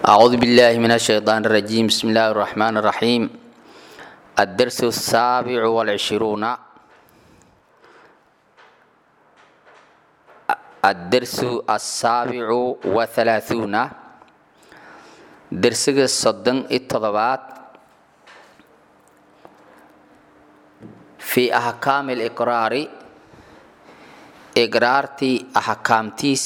أعوذ بالله من الشيطان الرجيم بسم الله الرحمن الرحيم الدرس السابع والعشرون الدرس السابع وثلاثون درس الصدن التضبات في أحكام الإقرار إقرارتي أحكامتيس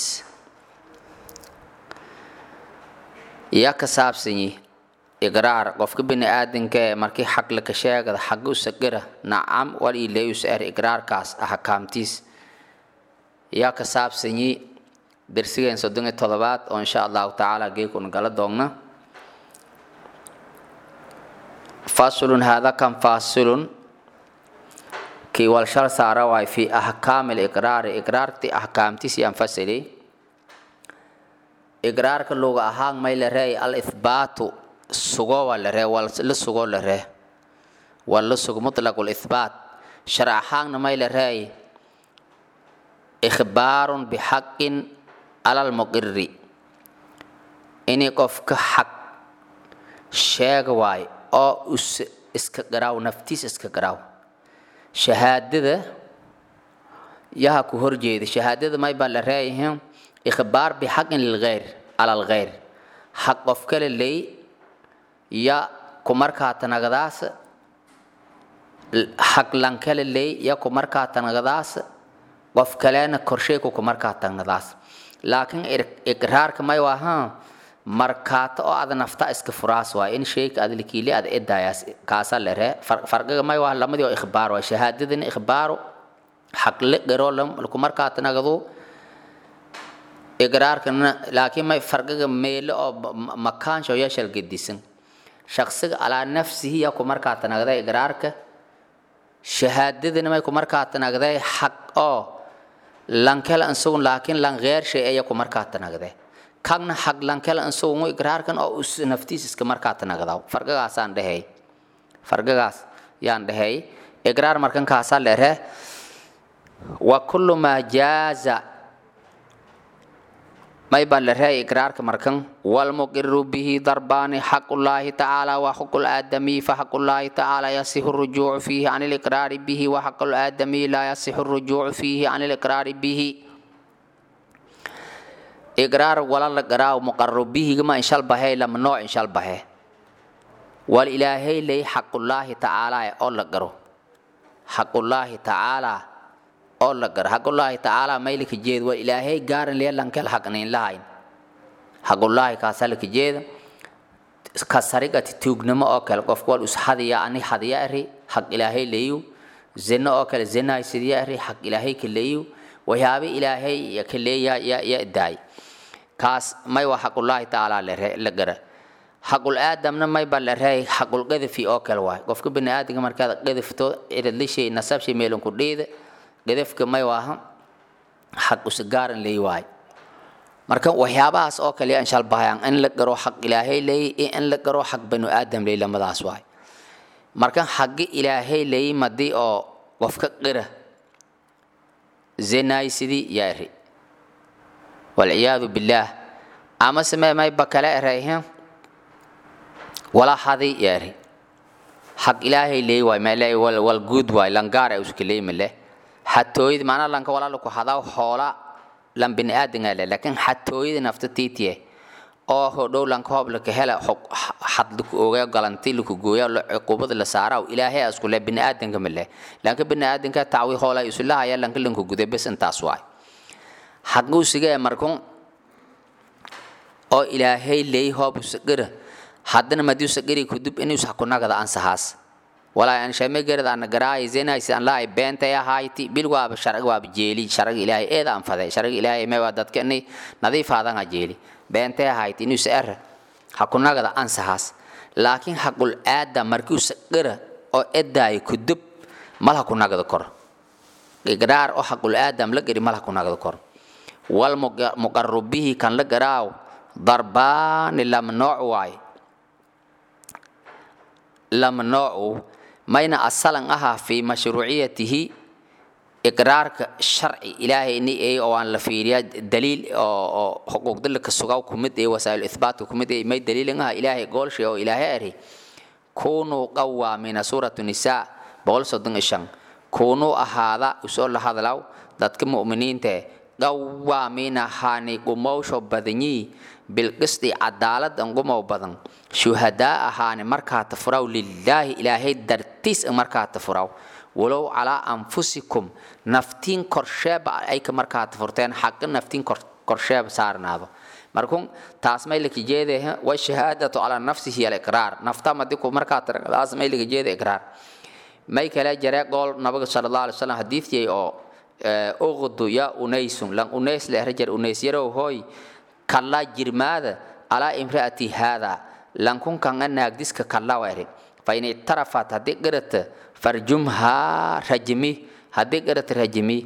yaa ka saabsanyi iqraar qofka bini aadanka ee markii xaq laka sheegada xaga u sagara nacam wal ileeyus er iqraarkaas axkaamtiis yaa ka saabsanyi dersigeen soddon iyo todobaad oo insha allahu tacaala geekun gala doogna fasulun hada kan fasilun kii walshal saara waay fi axkaami liqraari iqraarti axkaamtiis yaan fasili iqraarka luga ahaan may la reey al ithbaatu sugo waa la ree waa la sugo la ree waa la sugo mutlaq lithbaat sharc ahaanna may la reey ikhbaarun bixaqin ala lmuqiri inay qofka xaq sheega waayo oo us iska garaaw naftiis iska garaaw shahaadada yaha ku horjeeda shahaadada may baa la reeyahin ikhbaar bixaqin lilghayr ala alghayr xaq qof kale ley ya kumarkaa tanagadaas xaq lankale ley ya kumarkaa tanagadaas qof kalena korsheyku kumarkaa tanagadaas laakiin iqraarka may waaha markaata oo ada nafta iska furaas waay in sheyka ada likiili ada edayaas kaasa lere farqiga may waa lamadii oo ikhbaar waay shahaadadina ikhbaaru xaq le garo kumarkaa tanagadu iqraarkana laakiin may farqiga meelo oo makaansha oo yeeshal gedisan shaqsiga alaa nafsihi yaa ku markaa tanagday iqraarka shahaadadana may ku markaa tanagday xaq oo lankel ansugun laakiin lan gheer shay ayaa ku markaa tanagday kagna xaq lankel ansugun iqraarkan oo us naftiis iska markaa tanagdaa farqigaasaan dhehey farqigaas yaan dhehey iqraar markan kaasaa leere wa kullu maa jaaza may baa la reey iqraarka markan walmuqiru bihi darbaani xaqullaahi tacaala wa xaqu laadamiy faxaqullaahi tacaala yasixu rujuucu fiihi can iliqraari bihi wa xaqu laadamiy laa yasixu rujuucu fiihi can iliqraari bihi iqraar wala la garaaw muqarru bihigama inshal bahe lama nooc inshal bahe wal ilaahay ley xaqullaahi tacaala oo la garo xaqullaahi tacaala oo la gar xaqullaahi tacaala maylika jeed waa ilaahay gaaran lee lankel xaqnayn lahayn xaqullaahi kaasalika jeeda ka sarigati tuugnimo oo kale qofku wal us hadiya ani hadiya eri xaq ilaahay leeyu zino oo kale zinaay sidiya eri xaq ilaahay ka leeyu waxyaaba ilaahay ka leeya ya ya daay kaas may waa xaqullaahi tacaala la gara xaqul aadamna may ba la reey xaqul qadafi oo kale waay qofka bini aadamka markaad qadafto iradlishay nasabshay meelunku dhiida gadafka may waaha xaq usagaaran leey waay marka waxyaabahaas oo kale inshal bahayaan in la garo xaq ilaahay leey iyo in la garo xaq banu aadam leey lamadaas waay marka xaqi ilaahay leey madii oo qofka qira zinaysidii yaari walciyaadu billaah ama samee may ba kale erayhin wala hadi yaari xaq ilaahay leey waay meele wal guud waay langaara uska leey male xatooyada macnaha lanka walaala ku hadaa hoola lan bini aadan ale laakiin xatooyada nafta tiitiye oo hodhow lanka hoob laka hela xad laku ogaa galanti laku gooya cuqubada la saaraa ilaahay asku le bini aadanka male lanka bini aadanka tacwi hoola isulahaya lanka lanku guday bes intaas waay xaquu sigee markun oo ilaahay leey hoob usagara haddana madii usagari kudub inuu sakunagada ansahaas walaa aan shame garad aan garaay zenaysi aan laay beentay ahayti bil waaba sharci waaba jeeli sharci ilaahay eeda aan faday sharci ilaahay mee waa dadka inay nadiif aadan jeeli beentay ahayti inuu saar hakunagada ansahaas laakiin haqul aada markii usaqara oo edaay kudub mal hakunagada kor iqraar oo haqul aadam la gari mal hakunagada kor wal muqarrubihi kan la garaaw darbaani lam nooc waay lam noocu mayna asalan ahaa fi mashruuciyatihi iqraarka sharci ilaahay ni ay oo aan la fiiriya daliil oo xuquuqda la kasugaw kumid ee wasaa'il ithbaatka kumid ee may daliilin ah ilaahay goolshay oo ilaahay ari kunuu qawaamina suuratu nisaa boqol soddon iyo shan kunuu ahaada usoo la hadlaw dadka mu'miniinta qawaamina haani gumowsho badanyi bilqisti cadaalad an gumow badan shuhadaa ahaani markaa tafuraw lilaahi ilaahay dartiis markaa tafuraw walow calaa anfusikum naftiin korsheeba ayka markaa tafurteen xaqa naftiin korsheeba saarnaado markun taas may laka jeedaha washahaadatu calaa nafsihi aliqraar nafta madiku markaa taas may laka jeeda iqraar may kale jare gool nabiga sala allah alay wasalam xadiidkii oo uqdu ya unaysun lan unays le rajar unays yarow hooy kallaa jirmaada alaa imraati haada lankun kanga naagdiska kallaa wari fain ictarafat haddii garata farjumhaa rajmi haddii garata rajmi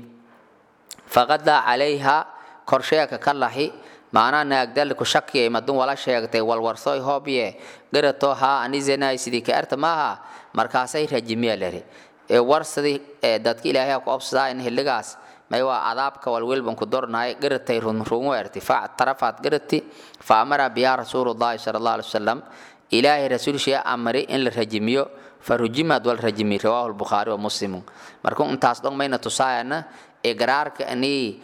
faqadaa calayha korsheeka ka lahi maanaa naagdalku shakiyay madun wala sheegtay walwarsoy hoobye garatoo haa anizenay sidii ka erta maaha markaasay rajimiya lari ee warsadii dadka ilaahay ku obsadaa in xilligaas may waa cadaabka walwelban ku dornaay garatay runrungu erti factarafaad garati fa amara biyaa rasuulullaahi sala allah alai wasalam ilaahay rasuulshee amri in la rajimiyo farujimad wal rajimi rawaahu lbukhaari wa muslimu marka intaas dhan mayna tusaayana igraarka anii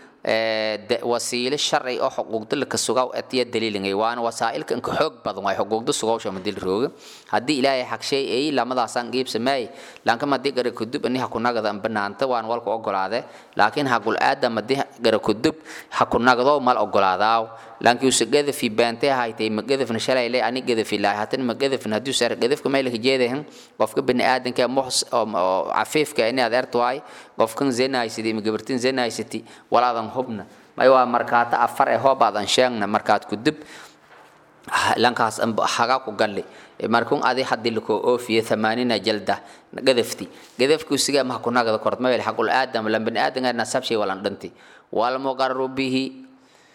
wasiile sharci oo xuquuqda laka sugaw atiya daliilingay waana wasaa'ilka inka xoog badan waay xuquuqda sugawsha madil rooga haddii ilaahay xagshay ay lamadaasaan qiibsameey lanka madii gara kudub ani hakunagada banaanta waan walka ogolaade laakiin haqul aadam madii gara kudub hakunagdo mal ogolaadaaw laakiin use gadafi baantee haytay ma gadafna shalay le ani gadafi lahay hatan ma gadafna haddii sar gadafka maylaka jeedahan qofka bani aadanka muxs cafiifka ini aad ertwaay qofkan zenaysidi ma gabartin zenaysiti walaadan hubna may waa markaata afar ee hoobaadan sheegna markaad kudub lankaas haga ku galli markun adi hadii lakoo oofiye thamaanina jalda gadafti gadafku siga ma ku nagada kort ma xaqul aadam lan bani aadam nasab shay walan dhanti wal muqarru bihi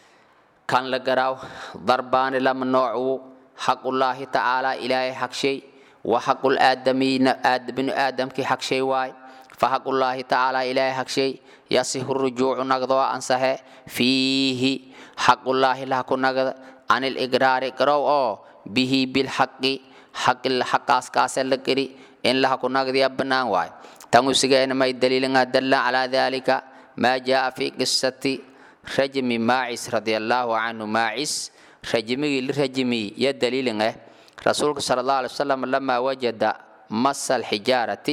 kan la garaaw darbaani lama noocu xaqullaahi tacaala ilaahay xaq shay wa xaqul aadamiina binu aadamkii xaq shay waay fa xaqullaahi tacaala ilaahay xaq shay yasihu rujuucu nagdoo ansahe fiihi xaqullaahi laha ku nagda can iligraari garow oo bihi bilxaqi xaqaas kaase la geli in laha ku nagdiya bannaan waay tan usigeena may daliilinga dalla calaa dalika maa jaa fi qisati rajmi maacis radi allaahu canhu maacis rajmigii li rajmi ya daliilin eh rasuulka sala allah alay wasalam lamaa wajada masa alxijaarati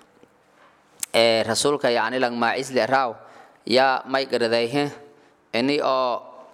ee rasuulka yacni lang maacis le raaw yaa may garadayhe ini oo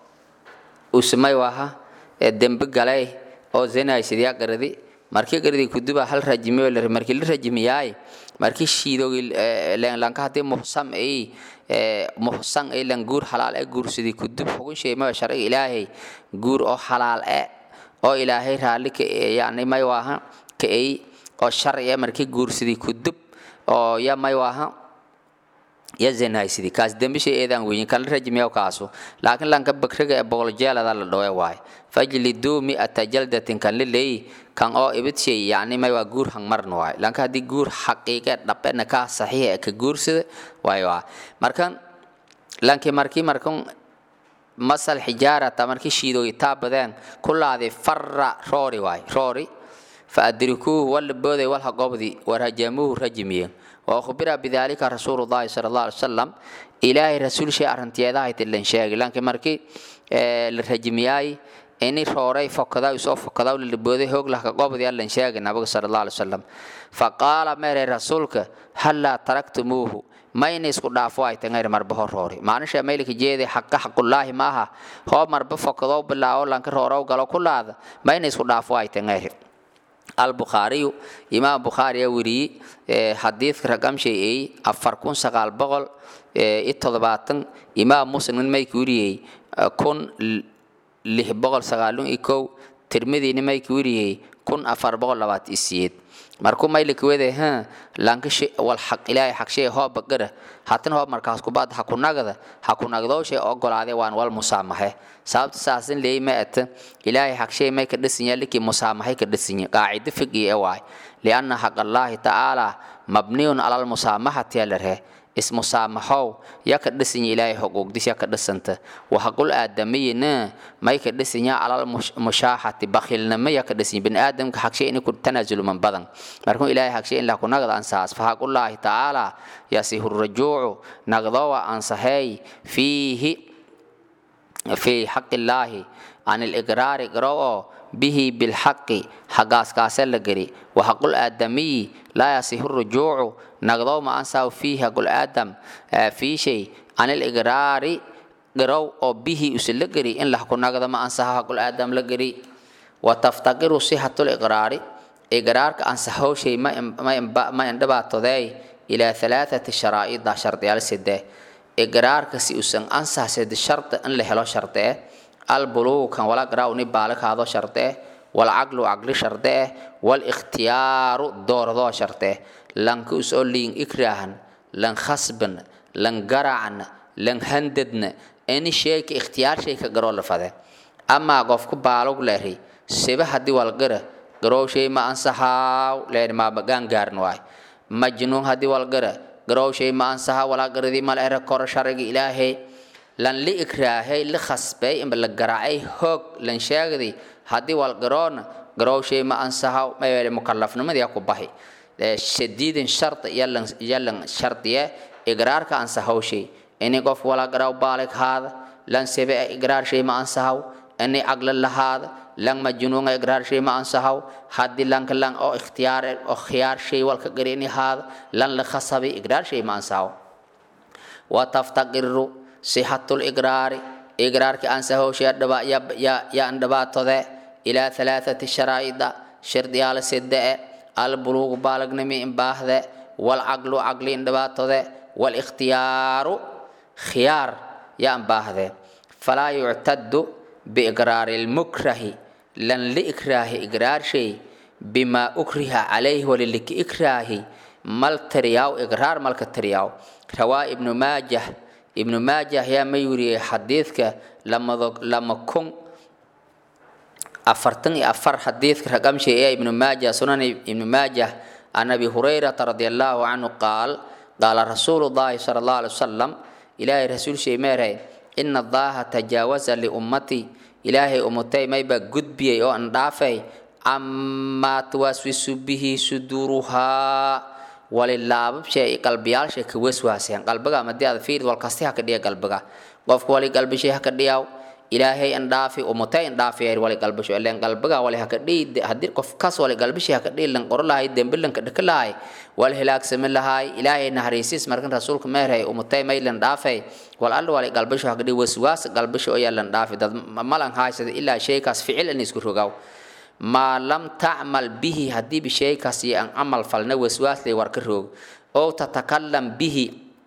usimay waha ee dembe galay oo zenaysid yaa garadi markii garadi kuduba hal rajmiyo lari markii la rajmiyaay markii shiidogi lanka haddii muhsam ay muhsan ay lan guur halaal e guursadii kudub xugun shay ma sharciga ilaahay guur oo halaal e oo ilaahay raalli ka yani may waaha ka ay oo sharci e markii guursadii kudub oo ya may waaha ya zenaysidii kaas dembishay eedaan weyin kala rajmiyaw kaasu laakiin lanka bakriga ee boqol jeelada la dhowe waay fajliduu mi'ata jaldatin kan liley kan oo ibid shay yani may waa guur hangmarna waay lanka haddii guur xaqiiqe dhabena kaa saxiixa ee ka guursada waay waa markan lanki markii markan masal xijaarata markii shiidooyi taabadeen kulaadi farra roori waay roori fa adrikuuhu walla booday walha gobdi warajamuuhu rajmiye وأخبر بذلك رسول الله صلى الله عليه وسلم إلهي رسول شيء أرنتي هذا هيتلن شيء لكن مركي الرجمياي إني روري فكذا يسوف فكذا وللبودي هوك لك قبض يلن شيء النبي صلى الله عليه وسلم فقال مر رسولك هلا تركتموه ما ينسكو دافو اي تنغير مربه روري ما نشا ميلك جيدي حق حق الله ماها هو مربه فكذا بالله لانك رورو قالوا كل هذا ما ينسكو دافو اي تنغير البخاري إمام بخاري وري حديث رقم شيء أفر كون سقال بغل إتضباطن إمام مسلم ميك وري كون لح بغل سقالون إكو ترمذي نميك وري كون أفر بغل لبات إسيد markuu maylik wede ha lanka shay wal xaq ilaahay xaq shay hoo bagara haatan hoo markaas ku baad ha ku nagada ha ku nagdo shay ogolaade waan wal musaamahe sababta saasin leey ma at ilaahay xaq shay may ka dhisin yalki musaamahe ka dhisin qaacida fiqi ee waay lianna xaq allah ta'ala mabniun ala al musaamahati alarhe ismusaamaxow ya ka dhisanya ilaahay xuquuqdis ya ka dhisanta waxaqul aadamiyina may ka dhisanya alal mushaaxati bakhilnimo ya ka dhisanya bini aadamka xagshay inay ku tanaasuluman badan markuu ilaahay xagshay in la ku nagda ansaas fahaqullaahi tacaala yasihu rajuucu nagdowa ansahay fiihi في حق الله عن الإقرار قرأه به بالحق حقاس كاسل لقري وحق الآدمي لا يصح الرجوع نقضوا ما أنسوا فيه حق الآدم في شيء عن الإقرار قرأه به يسل لقري إن لحق نقض ما أنسها حق الآدم لقري وتفتقر صحة الإقرار إقرار كأنسحه شيء ما ما ما يندبات إلى ثلاثة شرائط شرط على سده igraarka si usan ansaxsed sharti in la helo sharte eh albulugu kan wala garaaw ni baala kaado sharte eh walcaqlu caqli sharte eh walikhtiyaaru dooradoo sharte eh lanka usoo liin ikraahan lan khasban lan garacan lan handadna ini sheeka ikhtiyaar shayka garoo la fade amaa qofku baalug leeri siba haddii walgara garoo shay ma ansaxaaw leeri maabagaan gaarin waay majnuun haddii walgara garowshay ma ansaha walaa garadii mal ere koro sharciga ilaahay lan li ikraahay li khasbay imba la garaacay hoog lan sheegdi haddii wal garoona garowshay ma ansaha mayele mukallafnimadii ku bahi shadiidin shart yalan yalan shartiye igraarka ansahawshay ini qof walaa garaw baalig haada lan sebe igraar shay ma ansahaw ini aqla lahaada lang majnuunga igraar shay ma ansahaw haddii lanka lang oo ikhtiyaar oo khiyaar shay walka garini haada lan la khasabi igraar shay ma ansahaw wa taftaqiru sixatul igraari igraarki ansahaw shay dhaba ya ya ya andhabaatode ilaa halaathati sharaa'ida shardiyaala sedde albuluugu baalagnimi imbaahde walcaqlu caqli indhabaatode walikhtiyaaru khiyaar ya imbaahde falaa yuctadu biiqraari lmukrahi lan liikraahi igraar shay bima ukriha calayhi waliliki ikraahi mal tiriyaw igraar malka tiriyaw rawaa ibnu maajah ibnu maajah yaa ma yuriyey xadiidka lamado lama kun afartan iyo afar xadiidka raqamshay ee ibnu maajah sunan ibnu maajah can abi hurayrata radi allahu canhu qaal qaala rasuulu llahi sala allahu alay wasalam ilaahay rasuul shay meeray ina allaha tajaawaza liummatii ilaahay umutay mayba gudbiyey oo an dhaafay camaa tuwaaswisu bihi suduuruhaa walilaababshe qalbiyaalshe ka waswaaseen qalbiga madii aad fiirid walkasti haka dhiya qalbiga qofka wali qalbishay haka dhiyaw ilaahay an dhaafi umutay an dhaafi wali qalbisho ileen qalbiga wali haka dhiyi haddii qof kas wali qalbishay haka dhiyi lan qoro lahay dembi lanka dhaka lahay wal hilaagsami lahay ilaahay naharaysiis markan rasuulka meeray umutay may lan dhaafay wal alla wali qalbisho haka dhiyi waswaas qalbisho ayaa lan dhaafi dad malan haysada ilaa shaykaas ficil in isku rogaw maa lam tacmal bihi haddii bishaykaas iyo an camal falna waswaas lay war ka roog oo tatakalam bihi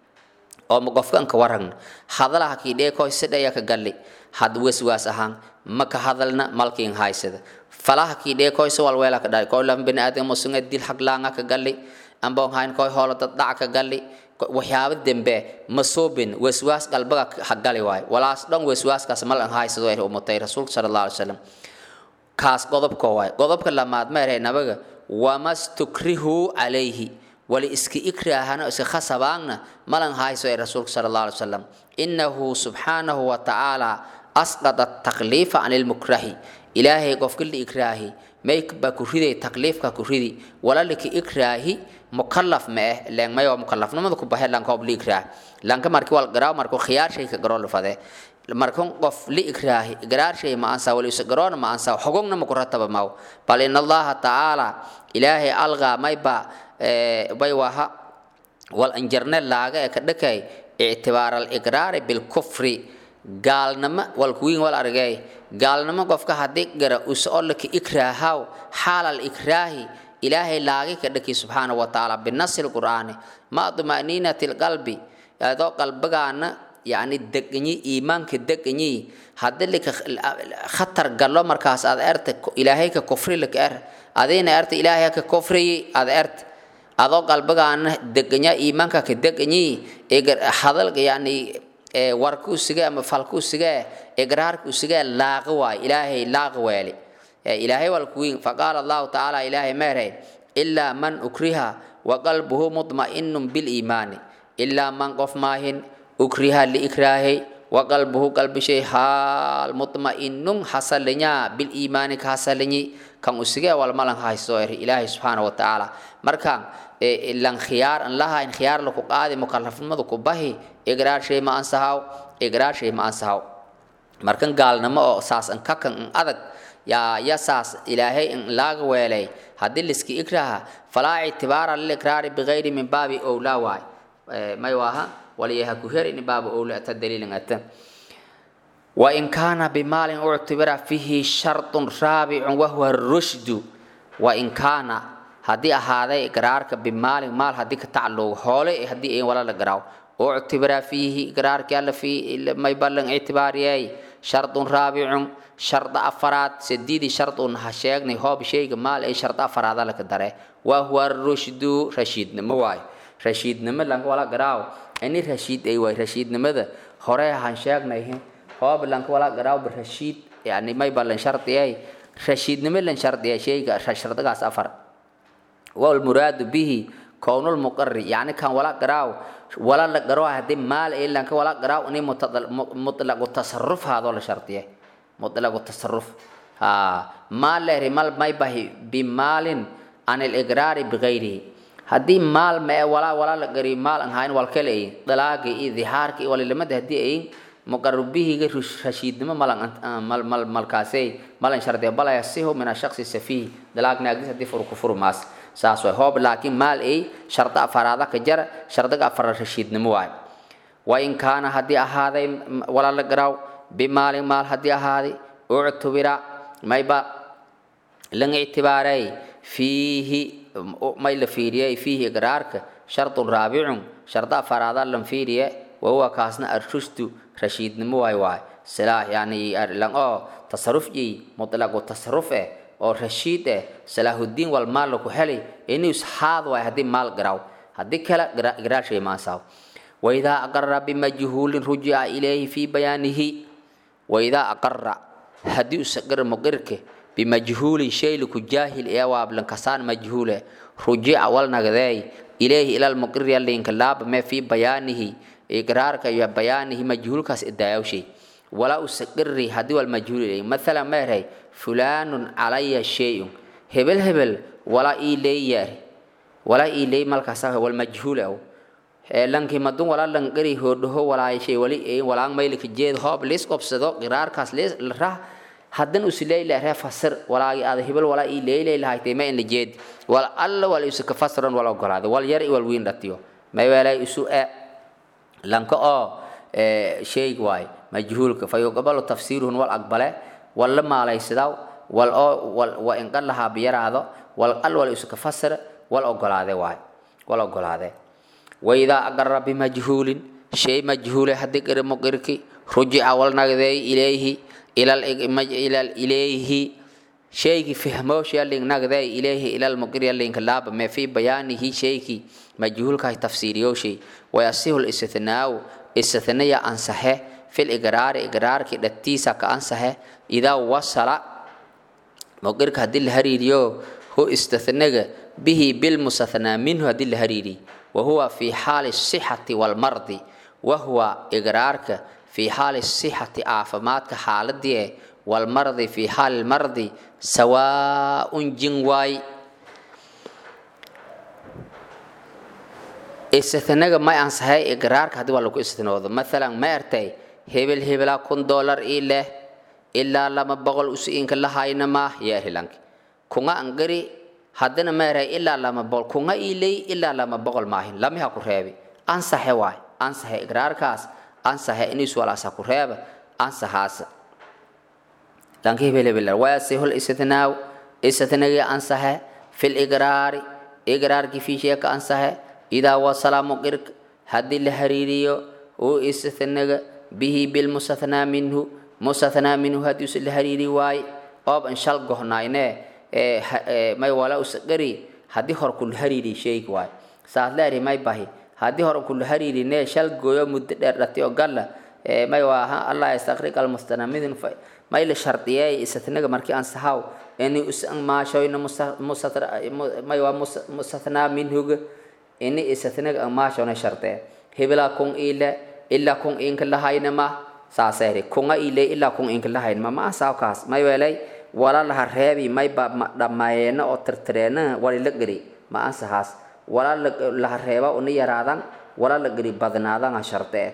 oo ma qofkan ka waragna hadalaha kiidhee koy sidhaya ka galli had waswaas ahaan ma ka hadalna malkiin haysada falaha kiidhee koy si walweela ka dhali koy lam bini aadam musunga dil xag laanga ka galli amboon hayn koy hoolo dad dhac ka galli waxyaabo dembe ma soobin waswaas qalbiga ha gali waayo walaas dhan waswaaskaas mal an haysado ay umutay rasuulka sala allahu alay wasalam kaas qodobka waay qodobka lamaad ma erey nabaga wamastukrihu calayhi wali iska ikraahana iska khasabaangna malan hayso ee rasuulka sala allahu alay wasalam innahu subxaanahu wa tacaala asqada takliifa can ilmukrahi ilaahay qofka la ikraahi maybaa ku riday takliifka ku ridi wala lika ikraahi mukallaf ma eh leen may waa mukallafnimada ku bahe lanka ob la ikraah lanka marki wal garaaw marku khiyaar shay ka garoo la fade markan qof li ikraahi igraar shay ma ansa wali garoona ma ansa xogogna ma ku rataba maw bal in allaha tacaala ilaahay algaa mayba bay waha wal anjarne laaga ee ka dhakay ictibaar aligraari bilkufri gaalnimo wal kuwiin wal argay gaalnimo qofka haddii gara usolaka ikraahaw xaal alikraahi ilaahay laagi ka dhaki subxaana wa tacaala binasi lqur'aani ma duma'niinati lqalbi adoo qalbigaana yani deganyi iimaanka deganyi haddii lika khatar gallo markaas aad erta ilaahay ka kufri lika er adina erta ilaahay ka kufriyi aad erta adoo qalbigaana deganya iimaanka ka deganyi hadalka yani warka usiga ama falka usiga igraarka usiga laaqa waay ilaahay laaqa weeli ilaahay walkuwiin faqaala allahu tacaala ilaahay meeray ilaa man ukriha waqalbuhu mudma'inun biliimaani ilaa man qof maahin ukriha liikraahay waqalbuhu qalbishay haal mutma'inun hasalinyaa biliimaani ka hasalinyi kan usigee walmalan haysto eri ilaahay subxaana wa tacaala markaan lan khiyaar an lahayn khiyaar laku qaadi mukalafnimadu ku bahi igraar shay ma ansahaw igraar shay ma ansahaw markan gaalnimo oo saas an kakan an adag yaa ya saas ilaahay in laaga weelay haddii liski ikraha falaa ictibaara lilikraari bigayri min baabi owlaa waay may waaha waliyaha ku herin baabu owla ata daliilin ata وإن كان بمال اعتبر فيه شرط رابع وهو الرشد وإن كان هدي هذا إقرارك بمال مال هدي كتعلق حولي هدي إيه ولا لقراو اعتبر فيه إقرارك يلا في ما يبلغ اعتباري شرط رابع شرط أفراد سديدي شرط هشيغني هو بشيء مال أي شرط أفراد لك داره وهو الرشد رشيد نمواي رشيد نم لانك ولا قراو أني رشيد أي واي رشيد نمذا هراء هنشيغني هو بلانك ولا قراو برشيد يعني ما يبلغ شرط أي رشيد نم لان شرط أي شيء شرط قاس أفر والمراد به كون المقر يعني كان ولا قراو ولا لقراو هدي مال إلا لانك ولا قراو أني مطلق التصرف هذا ولا شرطيه مطلق التصرف ها مال له مال ما يبهي بمال عن الإقرار بغيره هدي مال ما ولا ولا لقري مال أن هاين والكلي طلاقي إظهارك ولا لما هدي أي مقرب به غير رشيد ما مال مال مال مال كاسي مال شرطيه بلا يسيه من الشخص السفيه طلاق ناقص هدي فرق كفر ماس saas way hoob laakiin maal ay sharda afaraada ka jar shardiga afar rashiidnimo waay wa in kaana haddii ahaaday wala la garaaw bimaalin maal haddii ahaaday uctubira mayba lan ictibaaray fiihi may la fiiriyey fiihi igraarka shardun raabicun sharda afaraada lan fiiriye wahuwa kaasna arshushdu rashiidnimo waay waay silaa yani lan oo tasaruf ii mutlaqu tasaruf eh oo rashiid eh salaahudiin wal maal laku helay inuu isxaad waay haddii maal garaaw haddii kale garaashay maasaw waidaa aqara bimajhuulin rujica ilayhi fii bayaanihi waidaa aqara haddii usaqir muqirke bimajhuulin shay laku jaahil ee waablan kasaan majhuule rujica wal nagdeey ilayhi ilal muqiri yalinka laabame fii bayaanihi iqraarka iyo bayaanihi majhuulkaas idaayawshay walaa usaqiri haddii wal majhuul ilayhi mathalan meerhay fulaanun calaya shayun hebel hebel walaa ii leeyaar walaa ii leey malkaasa wal majhuul aw lankii madun walaa langari hoodhaho walaayashay wali ee walaan maylika jeed hoob liis qobsado qiraarkaas liis rah haddan usileyle ree fasir walaagi aada hebel walaa ii leyley lahaytay ma in la jeed wal alla wal isu ka fasiran wal ogolaaday wal yar wal wiin dhatiyo may weelay isu e lanka oo shayg waay majhuulka fa yuqbalu tafsiiruhun wal aqbale wal la maalaysidaw wal oo wal wa in qallaha biyaraado wal al wal isu ka fasir wal ogolaade waay wal ogolaade waidaa aqara bimajhuulin shay majhuule haddii qiri muqirki rujica wal nagdeey ilayhi ilal ilal ilayhi shaygi fahmoosha ling nagdeey ilayhi ilal muqiri linka laaba me fi bayaanihi shayki majhuulka tafsiiriyooshi wayasihu listithnaaw istithnaya ansaxe fil igraari igraarki dhatiisa ka ansaxe idaa wasala muqirka haddii la hariiriyo hu istithnaga bihi bilmustathnaa minhu haddii la hariiriy وهو في حال الصحة والمرض وهو إقرارك في حال الصحة عافماتك حالدي والمرض في حال المرض سواء جنواي استثناء ما أنصحي إقرارك هذا ولا استثناء مثلا ما أرتي هبل هبلا كن دولار إلا إلا لما بقول أسئنك الله إنما يا هلانك كنا أنقري haddana meeray ilaa lama boqol kunga ilay ilaa lama boqol maahin lamiha ku reebi ansaxe waay ansaxe igraarkaas ansaxe inis walaasa ku reeba ansaxaasa lanka hebelebel wayasihul istithnaaw istithnagi ansaxe fil igraari igraarki fiisheeka ansaxe idaa wasala muqirka haddii la hariiriyo uu istithnaga bihi bilmustathnaa minhu mustathnaa minhu haddii la hariiri waaye oob an shal gohnaynee may wala usaqari haddii hor kula hariiri sheegi waay saad leeri may bahi haddii hor kula hariiri nee shal gooyo muddo dheer dhati oo galla may waaha allah yastaqriq almustanamidin may la shardiyey istithnaga markii aan sahaw ini usan maashoyna may waa mustathnaa minhuga ini istithnaga aan maashona shardee hebela kun ile ila kun inka lahaynama saasayri kunga ile ila kun inka lahaynama ma asaawkaas may welay wala laha reebi may ba dhammayeena oo tirtireena wali la geri ma ansahaas wala laha reeba una yaraadan wala la geri badnaadan ha shardee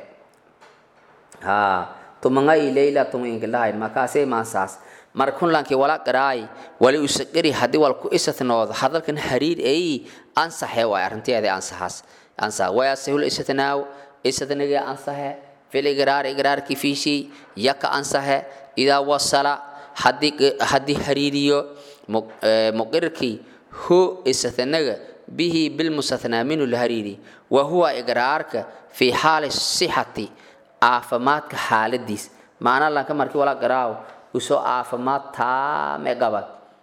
ha tumanga ile ila tuma inka lahayn makaasay ma ansahaas markun lankii wala qaraay wali usaqari haddii wal ku isatnoodo hadalkan hariir ay ansaxe waay arrinteeda ansaxaas ansa wayasihul isatnaaw isatniga ansaxe fil igraar igraarki fiishi yaka ansaxe idaa wasala haddii haddii hariiriyo muqirkii hu isatnaga bihi bilmusathnaa minu la hariiri wa huwa igraarka fi xaali sixati caafimaadka xaaladiis macna lanka markii wala qaraaw usoo caafimaad taame qaba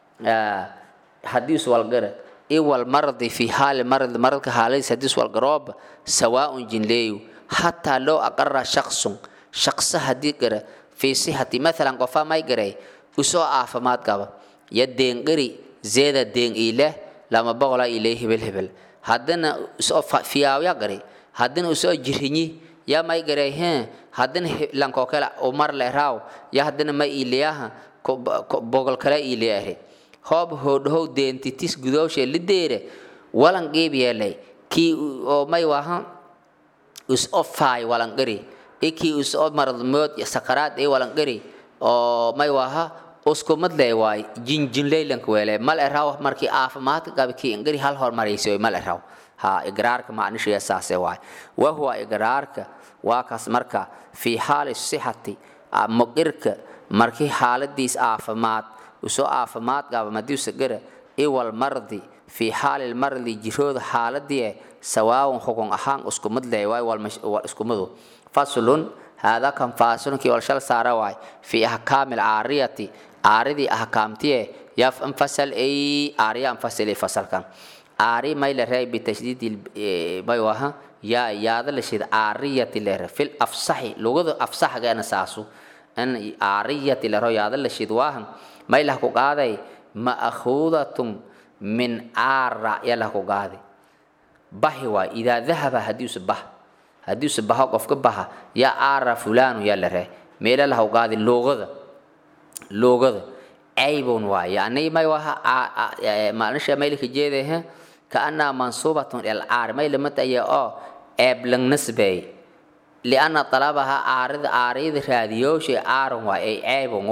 haddii iswalgara iwal maradi fi haali marad maradka haaladiis haddii iswalgarooba sawaaun jinleeyu hataa loo aqara shaqsun shaqsa haddii gara fi sixati mathalan qofa may garay usoo caafimaad qaba ya deengari zeeda deeng ileh lama boqola ilay hebel hebel haddana usoo fiyaawya garay haddana usoo jirinyi ya may garay hee haddana lankoo kale umar leeraaw ya haddana ma iileyaha bogol kale iileyaare hoob hoodhow deentitis gudooshe lideere walan qiib yeelay kii oo may waha is o faay walan qari ikii is o maradmood sakaraad ee walan qari oo may waha uskumad lee waay jinjinleylanka weele mal eraaw markii caafimaadka qabi kii ingari hal hormarayso mal eraaw ha igraarka macnishiya saase waay wahuwa igraarka waa kaas marka fii xaali sixati muqirka markii xaaladiis caafimaad usoo caafimaad qaba madiusa gara iwal mardi fii xaali lmardi jirooda xaaladii sawaawan xukun ahaan iskumid leh waay wal iskumadu faslun haadaa kan faasilunkii wal shal saara waay fii ahkaami alcaariyati caaridii ahkaamtiye yaf infasal ay caariya anfasilay fasalkan caari may la reey bitashdiid may waha yaa yaada la shid caariyati lere fil afsaxi lugada afsaxgeena saasu in caariyati lero yaada la shid waahan may lah ku qaaday ma'khuudatun min caara ya lah ku qaaday bahi waay idaa dahaba haddiisu bah haddiisu baho qofka baha yaa caara fulaanu yaa la ree meela lah ku qaaday luugada luugada caybun waay yani may waha maanisha maylka jeedahe كأنها منصوبة إلى العار ما لما تأيي أو أبلغ نسبي لأن طلبها عارض عارض راديوش عار وأي عيبه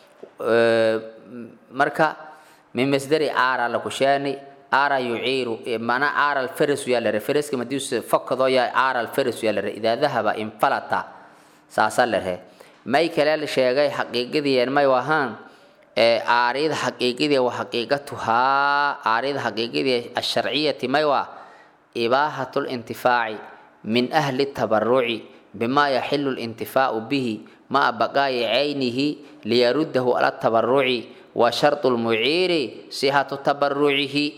مركا من مصدر عار لكشاني عار يعير معنى عار الفرس يلا الفرس كما ديوس فقد يا عار الفرس يلا إذا ذهب انفلت ساسل له ما يكلل شيء حقيقي ما يوهان aariyada xaqiiqidii wa xaqiiqatuhaa aariyada xaqiiqidii asharciyati may waa ibaaxatu lintifaaci min ahli tabaruci bima yaxilu lintifaau bihi maa baqaayi caynihi liyaruddahu ala tabaruci wa shardu lmuciiri sihatu tabarucihi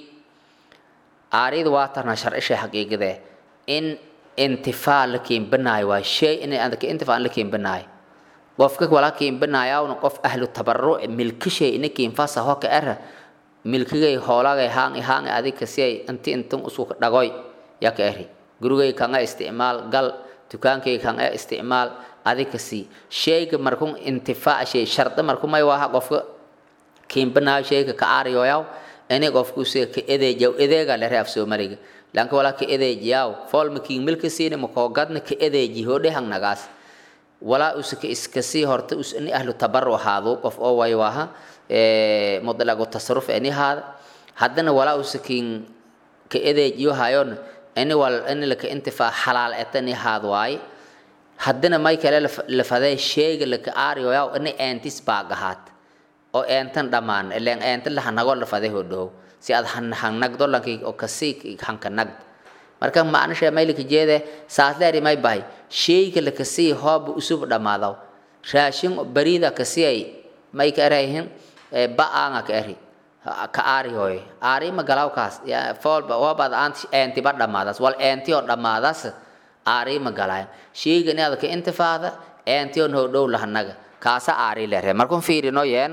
aariyada waa tarna sharcisha xaqiiqidee in intifaa la keenbanaayo waa shay in intifaa la keenbanaayo qofka wala kiinbanaayawna qof ahlu tabaruc milkishay ina kiinfasa hoka era milkigay hoolagay haangi haangi adika siyay inti intun usku dhagoy yaka eri gurigay kanga isticmaal gal dukaankay kanga isticmaal adika si shayga markun intifaa shay sharda markumay waha qofka kiinbanaayo shayga ka aariyoyaw ini qofku se ka edeejaw edeega lere af soomaliga lanka wala ka edeejiyaw foolma kiin milka siina makoogadna ka edeeji hodhe hangnagaas walaa usaka iskasii horta usni ahlu tabaru ahaado qof oo way waha mudlagu tasarruf ani haada haddana walaa usakin ka edeejiyo hayon ini wal ini laka intifaa xalaal etani haad waay haddana may kale la faday sheega laka aariyo yaw ini eentis baagahaad oo eentan dhammaan ileen eenta la hanago la faday hodhow si aad hanagdo lanki oo kasii hanka nagd marka macnisha maylika jeede saasleeri may bahay sheyga la kasii hooba usub dhammaadaw raashin bariida kasii ay may ka erayhin ba-aanga ka eri ka aari hooye aari ma galawkaas foolba hoobaad eentiba dhammaadaas wal eenti oo dhammaadaas aari ma galaayan sheyga inaad ka intifaada eenti oo noo dhow lahanaga kaasa aari lere markun fiirino yeen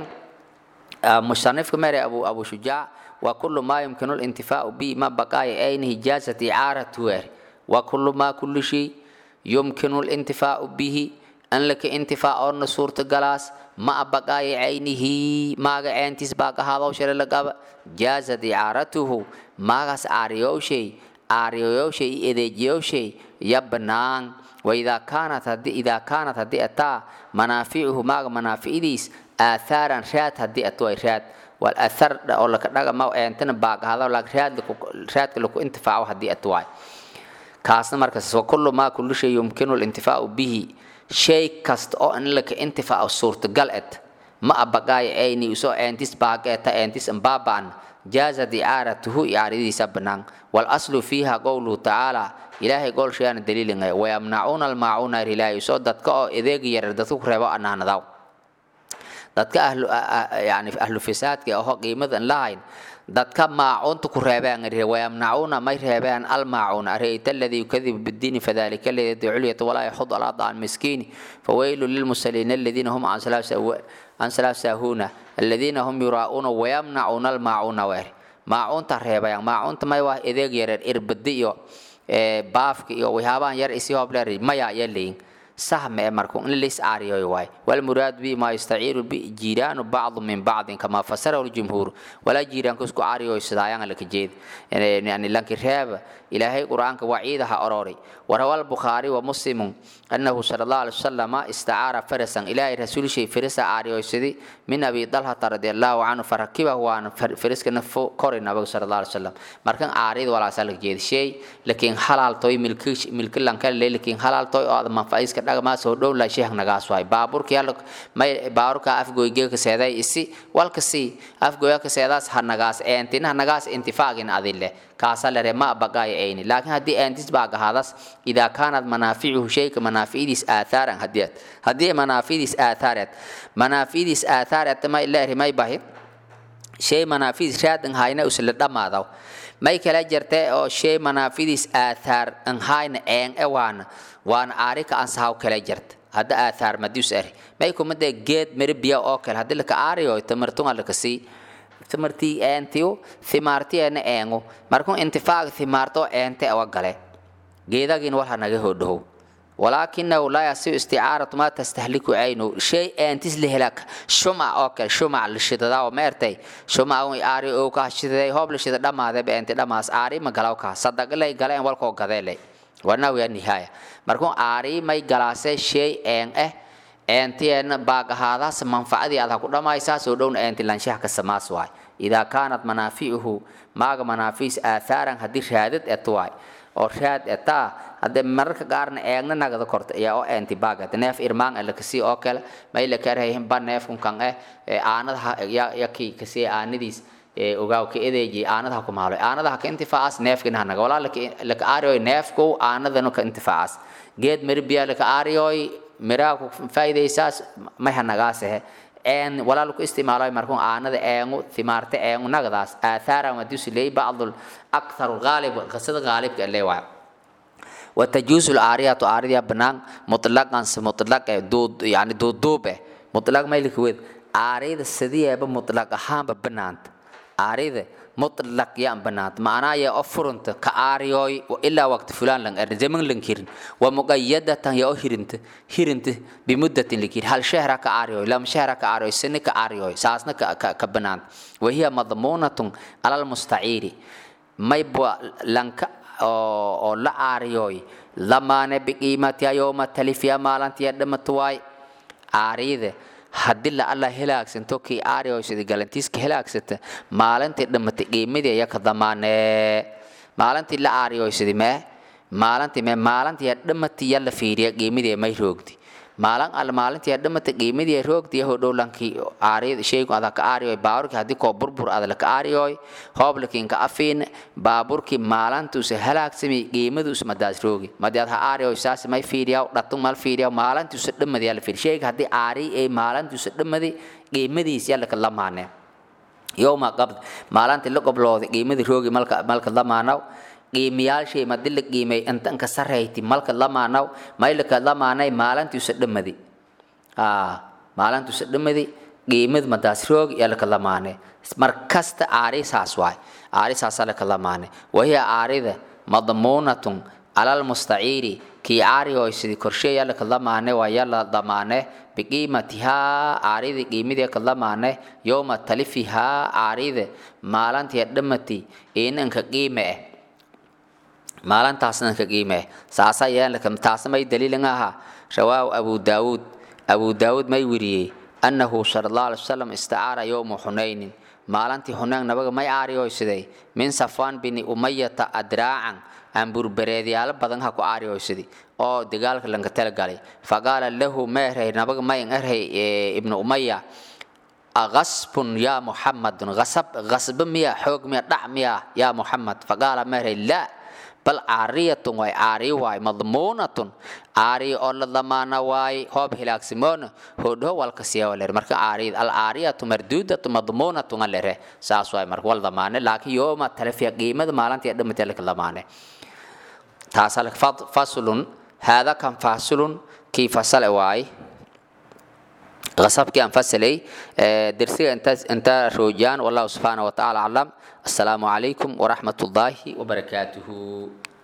musanifka mere abu abu shujaac وكل ما يمكن الانتفاع به ما بقاء عين إجازة إعارة وكل ما كل شيء yumkinu lintifaacu bihi an laka intifaacoona suurtagalaas ma abaqaayo caynihi maaga ceentiis baaqahaadoo shale lagaba jaazad icaaratuhu maagaas aariyowshay aariyowshay iyo edeejiyowshay ya banaan waidaa kaanat hadii idaa kaanat haddii ataa manaaficuhu maaga manaaficidiis aahaaran raad haddii ato ay raad wal athar oo laka dhagama eentana baaqahado raad raadka laku intifaaco haddii ato waay kaasna markaas wa kullu maa kullu shay yumkinu lintifaacu bihi shay kasta oo in laka intifaaco suurtagal et ma abaqaayo ayni usoo eentis baaqeeta eentis ambaabaan jaazad icaaratuhu icaaradiisa banaan walaslu fiiha qowluhu tacaala ilaahay goolshayaana daliilingay wayamnacuuna almaacuuna rilaahi soo dadka oo edeegi yarar dadka ku reebo anaanadaw dadka ahlu yani ahlu fisaadka aho qiimadan lahayn dadka maacuunta ku reebaan wayamnacuuna may reebaan almaacuun arayta aladii yukadibu bidiini fadalika aladi yadcu lyata walaa yaxud alaa daan miskiini fawaylu lilmusaliina aladiina hum can salaaf saahuuna aladiina hum yuraa'uuna wayamnacuuna almaacuuna weer maacuunta reebayaan maacuunta may waa edeeg yareer irbadi iyo baafka iyo waxyaabahan yar isi hobleer maya ayaa leeyin sahme ee marku in lis aariyoy waay walmuraad bi ma yastaciiru bi jiiraanu bacdu min bacdin kama fasarahu ljumhuur walaa jiiraanku isku aariyoy sidaayaan laka jeed yani lanki reeba ilaahay qur'aanka waciidaha ororay warawa albukhaari wa muslimu annahu sala allahu alay wasalama istacaara farasan ilaahay rasuulshay firisa aariyoysadi min abi dalhata radi allahu canhu farakibahu waan firiskana kori nabiga sala allahu alay wasalam markan aariyada walaasaa laka jeed shay lakiin halaaltoy milki lankale lakiin halaaltoy oo aad manfaciiska dhagamaas oo dhow la sheekh nagaas waay baaburka yalla may baaburka afgoyge ka seeday isi walka si afgoya ka seedaas ha nagaas eentina nagaas intifaaqin adille kaasa lere ma baqaay ayni laakiin haddii eentis baa gahadas idaa kaanad manaaficuhu shayka manaafidiis athaaran hadii haddii manaafidiis athaarat manaafidiis athaarat ma ilaahi may bahi shay manaafidiis raad hayna usla dhamaadaw may kala jirtee oo shay manaafidiis aathaar an hayna een e waana waana aarika aan sahaw kala jirta hadda aathaar madius eri may kumade geed meri biya oo kale haddii laka aariyo tamartunga laka sii tamartii eentiyo thimaartiyeena eengu markuu intifaaq thimaarto eente awa gale geedagin walha naga hodhow walaakinahu laa yasiu isticaaratu maa tastahliku caynu shay eentis lihelak shumac oo kale shumac lishidada oo meertay shumac un aari oo ka shidaday hoob lishida dhamaade beente dhamaas aari ma galaw ka sadagalay galeen walkoo gadeelay wanaw ya nihaaya markuu aari may galaase shay een eh eentiyeen baagahaadaas manfacadii aad ha ku dhammaysaa soo dhowna eenti lanshaha ka samaas waay idaa kaanat manaaficuhu maaga manaafiis aathaaran haddii raadad et waay oo raad etaa haddee mararka qaarna eegna nagada korta ayaa oo eenti baagat neef irmaan ala kasii oo kale may la karhayin ba neefkun kan eh aanadaha yaki kasii aanadiis ogaaw ka edeeji aanadaha ku maalo aanadaha ka intifaacas neefkina hanaga walaa laka aariyoy neefkow aanadanu ka intifaacas geed mari biyaa laka aariyoy miraa ku faa'iidaysaas may hanagaasehe een walaa laku isticmaalo markuu aanada eengu thimaarte eengu nagadaas aathaara madiusi leey bacdul akthar gaalib qasada gaalibka leewaay وتجوز العارية عارية بنان مطلقا مطلق دود يعني دود دوبه مطلق ما يلك ويد عارية السدية بمطلق هام بنانت عارية مطلق يا بنات معناه يا أفرنت كعاريوي وإلا وقت فلان لن أرن زمن لن كيرن ومقيدة يا هيرنت هيرنت بمدة لكير هل شهر كعاريوي لم شهر كعاريوي سنة كعاريوي ساسنا كبنات وهي مضمونة على المستعير ما يبوا لنك oo la aariyooy lamaane biqiimatiya yooma talifiya maalantiya dhamatuwaay aariyada haddii la alla helaagsanto kii aariyoysada galantiiska helaagsata maalintii dhamatay qiimadii ayaka damaanee maalintii la aariyoysadi mee maalintii mee maalintii dhamati yalla fiiriya qiimadii may roogdi maalin al maalintii dhamata qiimadii roogdi yaho dhowlankii aariyada sheygu ada ka aariyoy baaburkii haddii koo burbur ada la ka aariyoy hooblikiin ka afiin baaburkii maalintuusa halaagsami qiimaduusa madaas roogi madaad ha aariyoy saas may fiiriyaw dhatu mal fiiriyaw maalintuusa dhamadi yalla fiiri sheyga haddii aariy ay maalintuusa dhamadi qiimadiis yalla ka lamaanee yowma qabd maalintii la qoblooday qiimadii roogi malka malka lamaanaw qiimayaashay madi la qiimay intanka sarayti malka lamaanaw maylaka lamaanay maalintiisa dhamadi maalintiisa dhamadi qiimad madaas roog yalaka lamaane markasta aari saas waay aari saasa laka lamaane wahiya aarida madmuunatun cala almustaciiri kii aarihoysidi korsheeya laka lamaane waa yala damaane biqiimatihaa aaridi qiimidee ka lamaane yowma talifihaa aaride maalantii dhamati inanka qiime eh maalantaasna ka qiime eh saasa yeelaka taasna may daliilin aha rawaahu abu daawuud abu daawuud may weriyey annahu sala allahu alay wasalam istacaara yowma xunaynin maalantii xunayn nabaga may aarihoysiday min safaan bini umayata adraacan amburbereedyaalo badan ha ku aarihoysidi oo dagaalka lanka talagalay faqaala lahu ma erhay nabaga mayn erhay ibnu umaya غصب يا محمد غصب غصب ميا حوق ميا دع ميا يا محمد فقال مهري لا بل عارية واي عاري واي مضمونة عاري أول ضمان واي هوب هلاك سيمون هو هو والكسيا ولا مرك عاري العارية مردودة مضمونة ولا ساس واي مرك والضمان لكن يوم تلفي قيمة مالان تقدم تلك الضمان تاسلك فصل هذا كان فاصل كيف فصل واي غصبك أنفسلي درسي أنت أنت روجان والله سبحانه وتعالى أعلم السلام عليكم ورحمة الله وبركاته